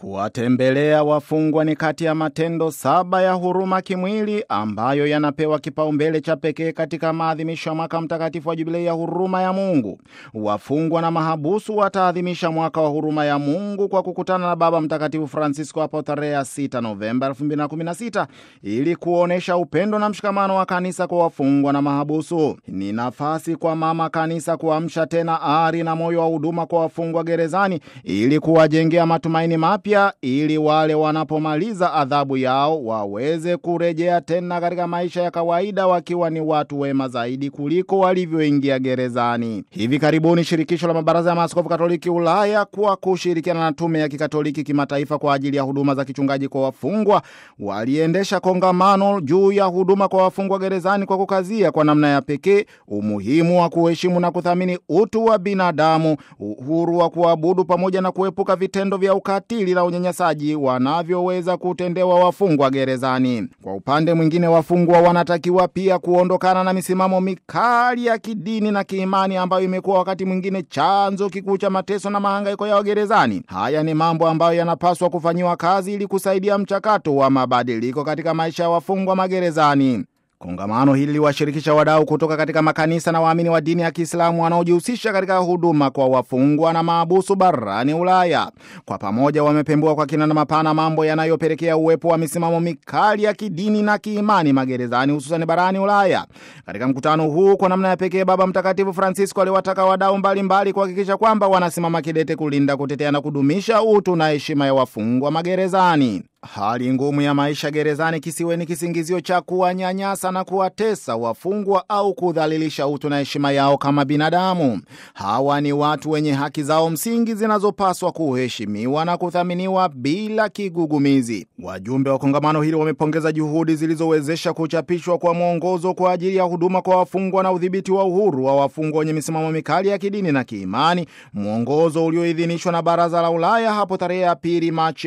Kuwatembelea wafungwa ni kati ya matendo saba ya huruma kimwili ambayo yanapewa kipaumbele cha pekee katika maadhimisho ya mwaka mtakatifu wa jubilei ya huruma ya Mungu. Wafungwa na mahabusu wataadhimisha mwaka wa huruma ya Mungu kwa kukutana na Baba Mtakatifu Francisco hapo tarehe 6 Novemba 2016 ili kuonyesha upendo na mshikamano wa kanisa kwa wafungwa na mahabusu. Ni nafasi kwa mama kanisa kuamsha tena ari na moyo wa huduma kwa wafungwa gerezani ili kuwajengea matumaini mapya ili wale wanapomaliza adhabu yao waweze kurejea tena katika maisha ya kawaida wakiwa ni watu wema zaidi kuliko walivyoingia gerezani. Hivi karibuni shirikisho la mabaraza ya maaskofu Katoliki Ulaya kwa kushirikiana na tume ya kikatoliki kimataifa kwa ajili ya huduma za kichungaji kwa wafungwa waliendesha kongamano juu ya huduma kwa wafungwa gerezani kwa kukazia kwa namna ya pekee umuhimu wa kuheshimu na kuthamini utu wa binadamu, uhuru wa kuabudu pamoja na kuepuka vitendo vya ukatili na unyanyasaji wanavyoweza kutendewa wafungwa gerezani. Kwa upande mwingine, wafungwa wanatakiwa pia kuondokana na misimamo mikali ya kidini na kiimani ambayo imekuwa wakati mwingine chanzo kikuu cha mateso na mahangaiko yao gerezani. Haya ni mambo ambayo yanapaswa kufanyiwa kazi ili kusaidia mchakato wa mabadiliko katika maisha ya wafungwa magerezani. Kongamano hili liwashirikisha wadau kutoka katika makanisa na waamini wa dini ya Kiislamu wanaojihusisha katika huduma kwa wafungwa na maabusu barani Ulaya. Kwa pamoja wamepembua kwa kina na mapana mambo yanayopelekea uwepo wa misimamo mikali ya kidini na kiimani magerezani, hususani barani Ulaya. Katika mkutano huu, kwa namna ya pekee, Baba Mtakatifu Francisco aliwataka wadau mbalimbali kuhakikisha kwamba wanasimama kidete kulinda, kutetea na kudumisha utu na heshima ya wafungwa magerezani. Hali ngumu ya maisha gerezani kisiwe ni kisingizio cha kuwanyanyasa na kuwatesa wafungwa au kudhalilisha utu na heshima yao kama binadamu. Hawa ni watu wenye haki zao msingi zinazopaswa kuheshimiwa na kuthaminiwa bila kigugumizi. Wajumbe wa kongamano hili wamepongeza juhudi zilizowezesha kuchapishwa kwa mwongozo kwa ajili ya huduma kwa wafungwa na udhibiti wa uhuru wa wafungwa wenye misimamo mikali ya kidini na kiimani, mwongozo ulioidhinishwa na Baraza la Ulaya hapo tarehe ya pili Machi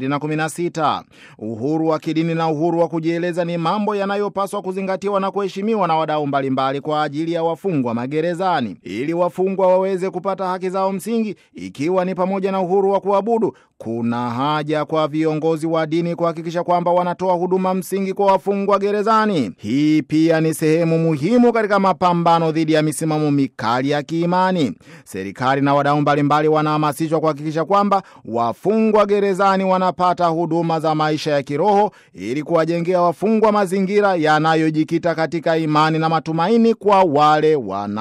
2016. Uhuru wa kidini na uhuru wa kujieleza ni mambo yanayopaswa kuzingatiwa na kuheshimiwa na wadau mbalimbali kwa ajili ya wafungwa magerezani, ili wafungwa waweze kupata haki zao msingi, ikiwa ni pamoja na uhuru wa kuabudu. Kuna haja kwa viongozi wa dini kuhakikisha kwamba wanatoa huduma msingi kwa wafungwa gerezani. Hii pia ni sehemu muhimu katika mapambano dhidi ya misimamo mikali ya kiimani. Serikali na wadau mbalimbali wanahamasishwa kuhakikisha kwamba wafungwa gerezani wanapata huduma za maisha ya kiroho ili kuwajengea wafungwa mazingira yanayojikita katika imani na matumaini kwa wale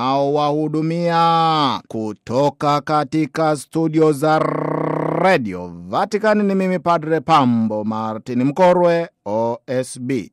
wanaowahudumia. Kutoka katika studio za Radio Vatican ni mimi Padre Pambo Martin Mkorwe, OSB.